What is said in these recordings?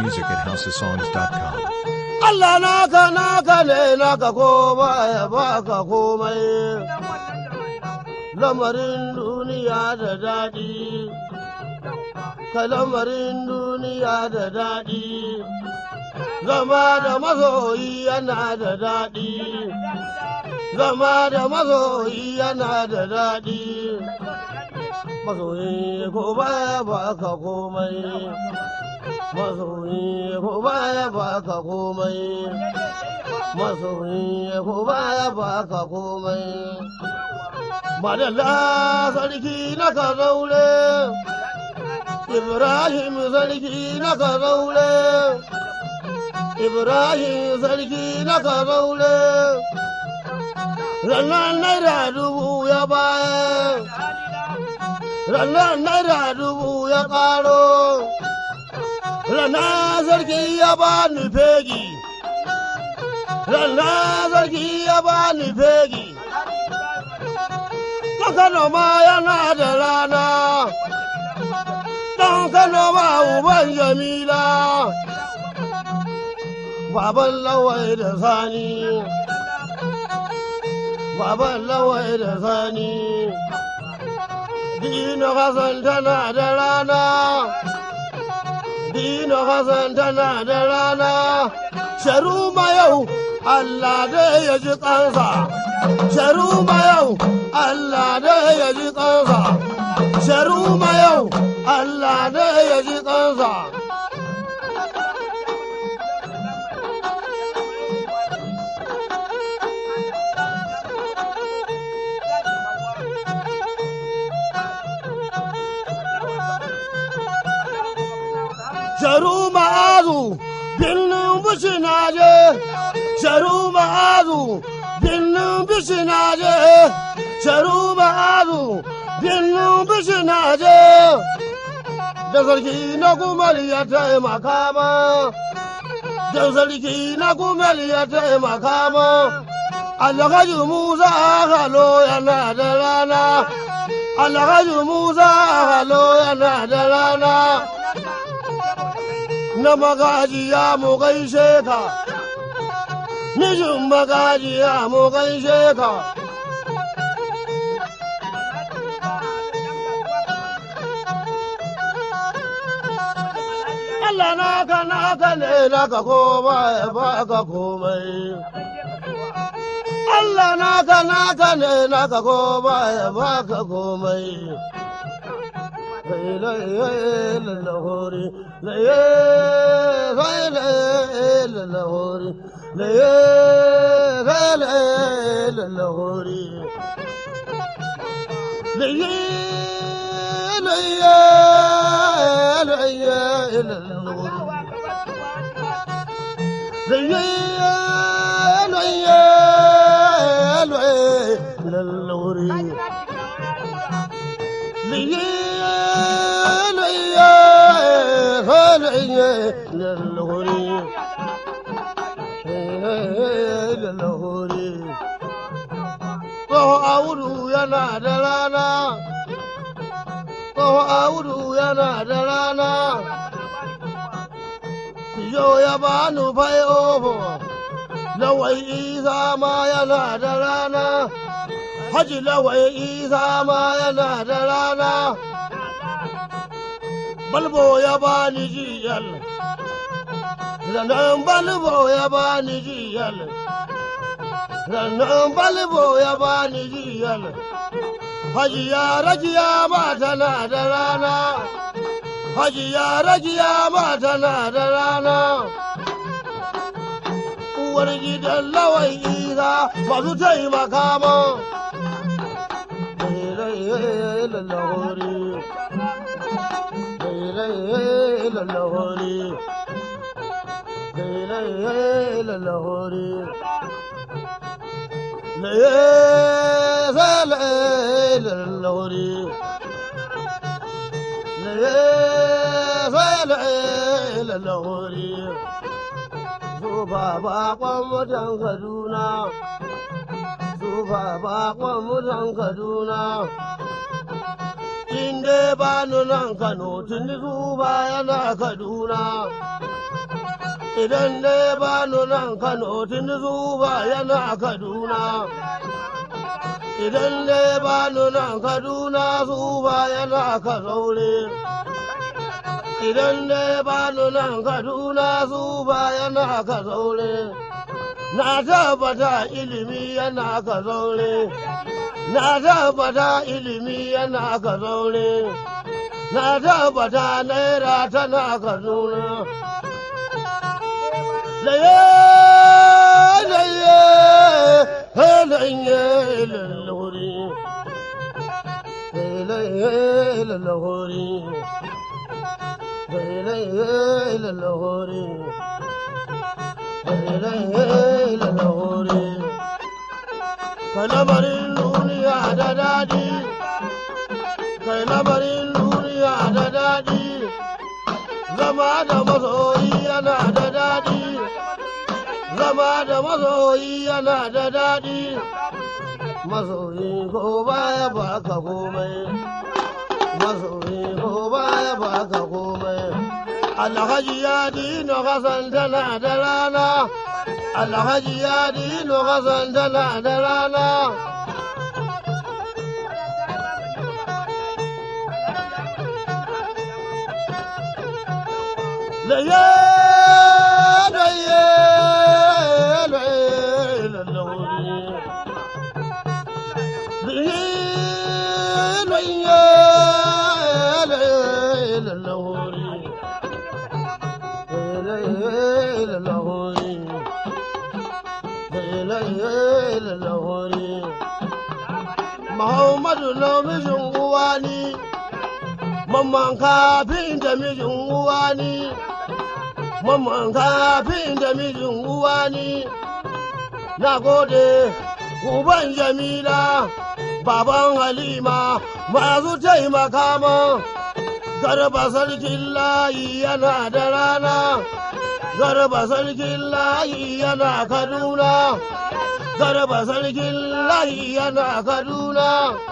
music at houseofsongs.com. Allah naka naka ne naka ko baya baka komai lamarin duniya da daɗi ka lamarin duniya da daɗi zama da mazoyi yana da daɗi zama da mazoyi yana da daɗi mazoyi ko baya baka komai masoyi ko baya baka komai masoyi ko baya baka komai madalla sarki na ka zaure ibrahim sarki na ka zaure ibrahim sarki na ka zaure rannan naira dubu ya baya rannan naira dubu ya karo rana sarki ya ba ni fegi rana sarki ya ba ni fegi ɗan kano ma yana da rana ɗan kano ma uban jamila baban lawai da sani baban lawai da sani dina hasan tana da rana Dino Hassan tana da rana, Sharuma yau Allah dai ya ji kansa. Sharuma yau Allah dai ya ji kansa. Sharuma yau Allah dai ya ji kansa. sharu ma'azu birnin bishi na je sharu ma'azu birnin bishi na je sharu ma'azu birnin bishi na je da sarki na kumar ya taimaka ma da sarki na kumar ya taimaka ma alhaji musa halo yana da rana alhaji musa halo yana da rana na magajiya mu gaishe ka, mijin magajiya mu gaishe ka. Allah naka naka ne naka ko baya baka komai. Allah naka naka ne naka ko baya baka komai. lahori laye lahori laye lahori laye Audu yana da rana, Tsoho Audu yana da rana, Yo ya bani fai ofo, Lawai Isa ma yana da rana, Haji Lawai Isa ma yana da rana. balbo ya bani jiyal ranar balbo ya bani jiyal ranar balbo ya bani jiyal hajiya rajiya ma tana da rana hajiya rajiya ma tana da rana uwar gidan lawan isa masu taimaka ma lahori lahori lahori lahori lahori Zuba bakon mutan Kaduna, zuba bakon mutan Kaduna, dai ba nan Kano tun zuba yana Kaduna. Idan dai ba nan Kano tun zuba yana Kaduna. Idan dai ba nan Kaduna zuba yana Kazaure. Idan dai ba nan Kaduna zuba yana Kazaure. Na tabbata ilimi yana Kazaure. Na tabbata ilimi yana Kazaure. Na tabbata naira tana Kaduna. laye laye laye lalahuri laye lalahuri laye lalahuri laye lalahuri kai lamarin duniya da daɗi kai lamarin duniya da daɗi zama da masoyi yana da daɗi zama da masoyi yana da daɗi masoyi ko baya baka komai masoyi ko baya baka komai alhaji ya dino hasan tana da rana alhaji ya dino hasan tana da rana da ya da ya Muhammadu na mijin uwa ni, mamman kafin da mijin uwa ni, mamman kafin da mijin uwa ni. na gode uban jamila baban halima masu taimaka ma garba sarkin layi yana da rana garba sarkin layi yana kaduna garba sarkin layi yana kaduna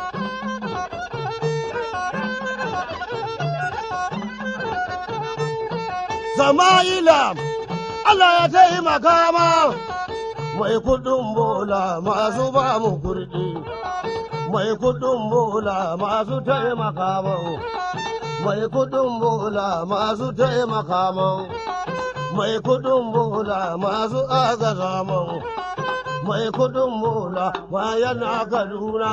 sama'ila Allah ya taimaka ma mai kudin bola masu ba mu kurdi mai kudin bola masu taimaka man mai kudin bola masu taimaka man mai kudin bola masu agaza man mai kudin bola ma yana kaduna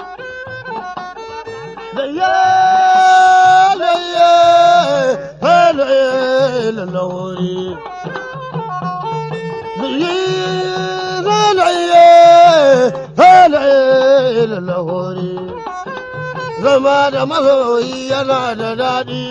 da ya da ya lalawari zama da masoyi yana da daɗi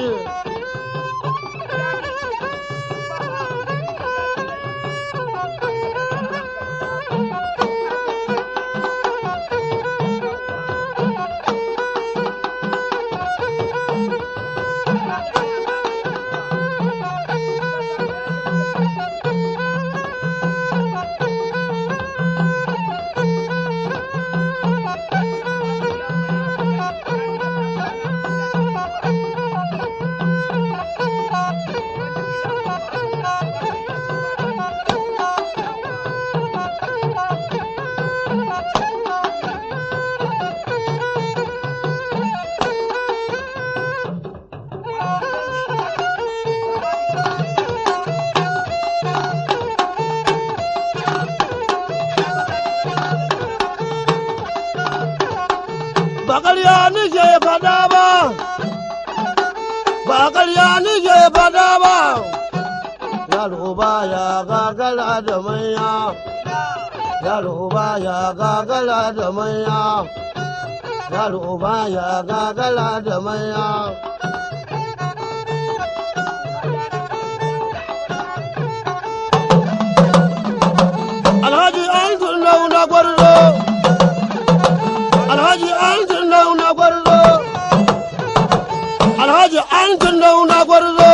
ba ƙarya nike fada ba ba ƙarya nike fada ba yaro ba ya gagara da manya yaro ba ya gagara da manya yaro ba ya gagara da manya alhaji an tun na gwarzo alhaji an tun na gwarzo alhaji an tun na gwarzo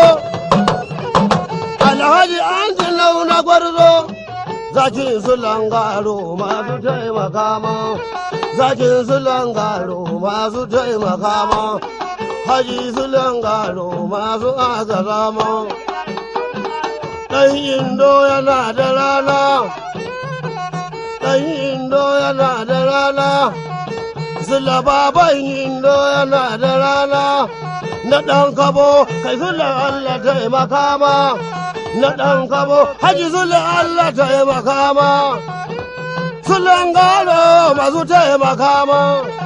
alhaji an tun na gwarzo zakin su langaro masu taimaka ma zakin su langaro masu taimaka ma haji sulan garo masu aka zama ɗan indo yana da rana ɗan indo yana da rana sula baban indo yana da rana na ɗan kabo kai sula Allah taimaka ma na ɗan kabo haji sula Allah taimaka ma sulan garo masu taimaka ma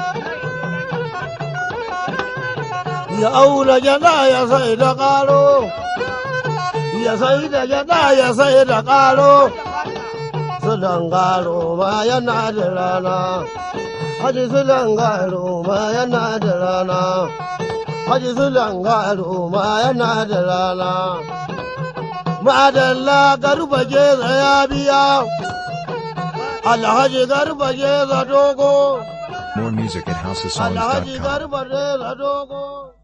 ya auna gyada ya sai da ƙaro ya sai da gyada ya sai da ƙaro sulan garo ma yana da rana haji sulan garo ma yana da rana haji sulan garo ma yana da rana madalla garba geza ya biya alhaji garba geza dogo More music at alhaji houseofsongs.com. garba geza dogo